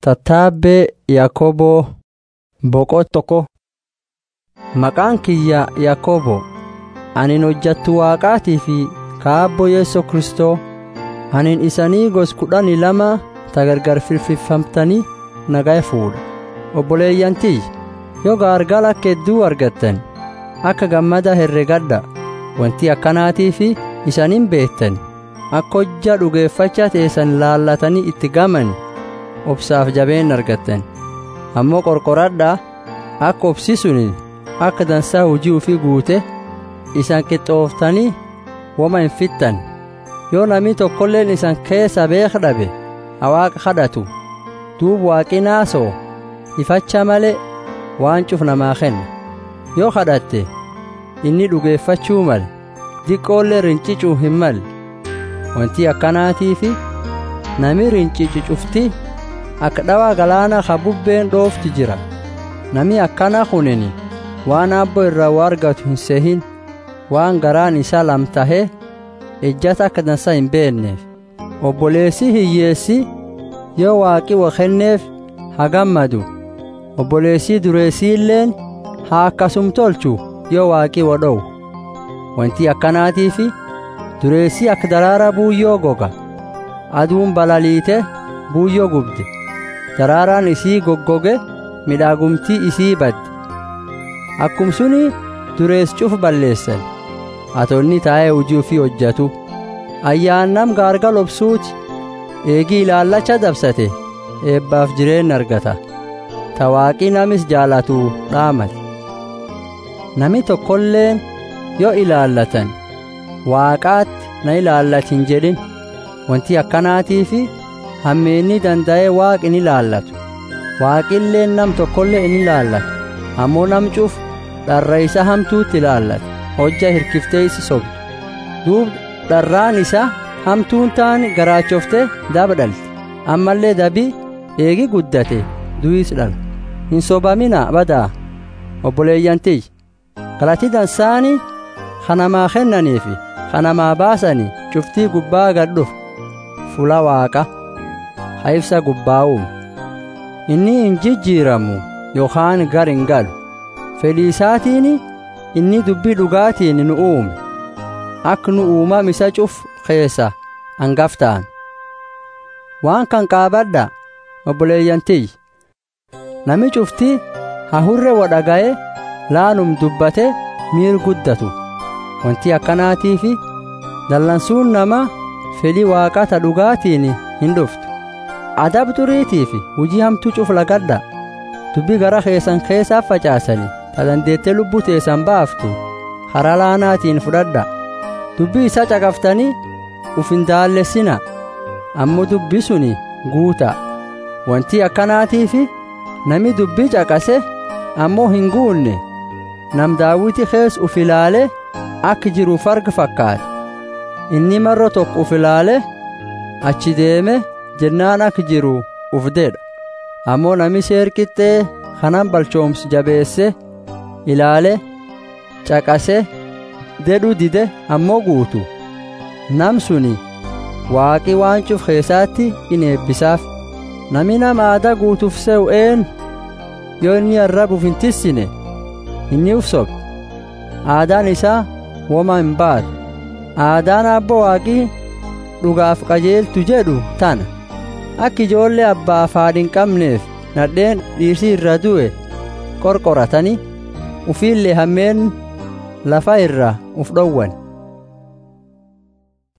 Tattaabbee Yaakoboo Boqoo tokko Maqaan kiyya Yaakoboo anin hojjattu Waaqaatii fi kaabbo Yeesoo Kristoo anin isanii gos kudhanii lama tagargar firfirfamtanii nagaa fuudha obboleeyyantii yoo gaargala kedduu argattan akka gammada herregadha wanti akkanaatii fi isaniin beektan akka hojja dhugeeffacha teessan laallatanii itti gaman obsaaf jabeen argattan ammoo qorqoradhaa akka obsi suni akka dansaa hujii ufii guute isan qixxooftanii woma hin fixxan yoo namni tokkolleen isan keessa beek dhabe awaaqa kadhatu duub waaqi naasoo ifacha malee waan cuf namaa kenna yoo kadhatte inni dhugeeffachuu male diqqoollee rincicuu hin malle wanti akkanaatii fi nami rincicu cufti akka dhawaa galaana ka bubbeen dhoofti jira nami akkana kunini waan abbo irraa waa argatu hin sehin waan garaan isaa lamtahee ejjata akka dansa hin beenneef obboleessi hiyyeessi yoo waaqi wa kenneef haa gammadu obboleessii dureessiilleen haa akkasum tolchu yoo waaqi wa dhowu wanti akkanaatii fi dureessii akka daraara buuyyoo goga aduun balaliite buuyyoo gubde daraaraan isii goggoge midhaagumtii isii badde akkum suni dureess cuf balleessan atonni taa'ee hujii ufii hojjatu ayyaannam gaargal obsuuti eegii ilaallacha dabsate eebbaaf jireen argata tawaaqii namis jaalatu dhaamate nami tokkolleen yoo ilaallatan waaqaatti na ilaallatin jedhin wanti akkanaatii fi hammeenni danda'ee waaqi ni ilaallatu waaqilleen nam tokkollee in ilaallatu ammoo nam cuf dharra isa hamtuutti ilaallata hojja hirkiftee isi sobdu duub dharraan isa hamtuun taani garaachofte daba dhalte ammallee dabii eegi guddate du'is dhala hin sobamina badaa obboleeyyantiy galati dansaani kanamaa kennaniifi kanamaa baasani cuftii gubbaa gadhuf fula waaqa ha ibsa gubbaa'uum inni hin jijjiiramu yookaan gar hin galu fedhii isaatiin inni dubbii dhugaatiin nu uume akka nu uumam isa cuf keessa hangaftaan waan kan qaabadha obboleeyyantiy nami cufti hahurre wadhaga'e laanum dubbate miir guddatu wanti akkanaatii fi dallansuun nama fedhii waaqata dhugaatiin hin dhuftu adab duriitii fi hujii hamtuu cuf lagadha dubbii gara keessan keessaaf facaasani ta dandeettee lubbuu teessan baaftu karaa laanaatiin fudhadha dubbii isa caqaftanii uf hin daallessina ammoo dubbii suni guuta wanti akkanaatii fi nami dubbii caqase ammoo hin guunne nam daawiti kees uf ilaale akka jiruuf arga fakkaate inni marro tokko uf ilaale achi deeme jennaan akka jiru uf dedha ammoo nami seer qixxee kanan balchoomsu jabeesse ilaale caqase dedhu dide ammoo guutu nam suni waaqi waan cuf keessaatti in eebbisaaf nami nama aadaa guutuuf se'u een yoo inni arrabuuf hin tissine inni uf sobe aadaan isaa woma hin baatu aadaan abbo waaqii dhugaaf qajeeltu jedhu tana akka ijoollee abbaaf haadhi hin qabneef nadheen dhiirsii irra du'e qorqoratanii ufiillee hammeen lafa irra uf dhowwan